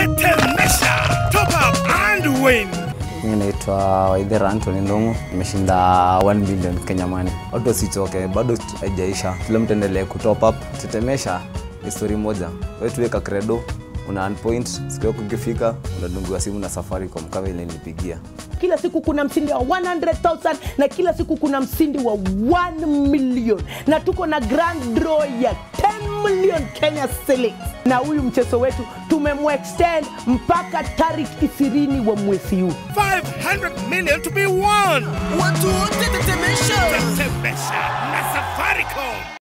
Tetemesha. Top up and win. Mimi naitwa Waithera Anthony Ndungu, nimeshinda 1 million Kenya money. Watu wasichoke, bado haijaisha, kila mtu endelee kutop up. Tetemesha ni story moja, wewe tuweka credo una earn point, siku yako ukifika unadungiwa simu na Safaricom kama ile nilipigia. kila siku kuna mshindi wa 100,000 na kila siku kuna mshindi wa 1 million na tuko na grand draw ya 10 million Kenya shillings na huyu mchezo wetu tumemwextend mpaka tarik 20 wa mwezi huu 500 million to be won. Watu wote tetemesha. Tetemesha na Safaricom.